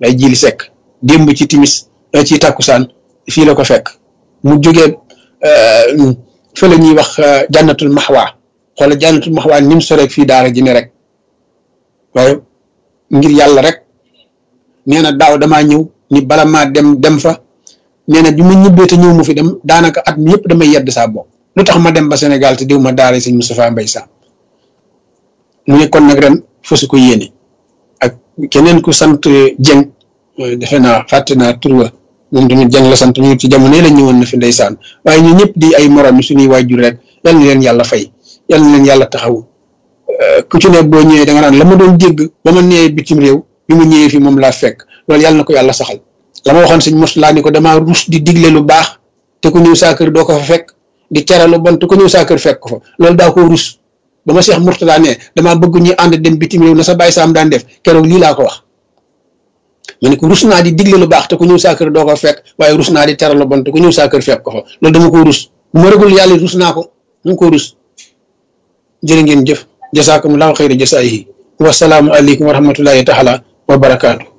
lay jili sekk démb ci timis ci takkusaan fii la ko fekk mu jógee fa la ñuy wax jànnatul maxwaa xoola jànnatul maxwaa ni mu soreeg fii daara ji ne rek waaye ngir yàlla rek nee na daaw damaa ñëw ni bala maa dem dem fa nee na bi ma ñibbee te ñëw mu fi dem daanaka at mi yëpp damay yedd saa bopp lu tax ma dem ba Sénégal te diw ma daara sëñ Moustapha Mbaye Sam mu ne kon nag ren fasu ko yéene ak keneen ku sant Dieng defe naa fàtte naa tur wa moom tamit Dieng la sant ñu ci jamono la ñëwoon na fi ndeysaan waaye ñu ñëpp di ay morom yi suñuy waajur rek yal na leen yàlla fay yal na leen yàlla taxaw ku ci ne boo ñëwee da nga naan la ma doon dégg ba ma nee bitim réew bi mu ñëwee fi moom laa fekk loolu yàlla na ko yàlla saxal la ma waxoon sëñ mos laa ni ko damaa rus di digle lu baax te ku ñëw saa kër doo ko fa fekk di tere lu bon te ku ñëw saa kër fekk ko fa loolu daa ko rus ba ma Cheikh Mourtada ne damaa bëgg ñu ànd dem bitim réew na sa bàyyi saam daan def keroog lii laa ko wax ma ne ko rus naa di digle lu baax te ku ñëw saa kër doo ko fekk waaye rus naa di tere lu bon te ku ñëw saa kër fekk ko fa loolu dama ko rus bu ma rëgul yàlla rus naa ko mu ko rus jërë ngeen jëf jasaakumullahu xayra jasaayihi wasalaamu aleykum wa rahmatullahi taala wa barakaatu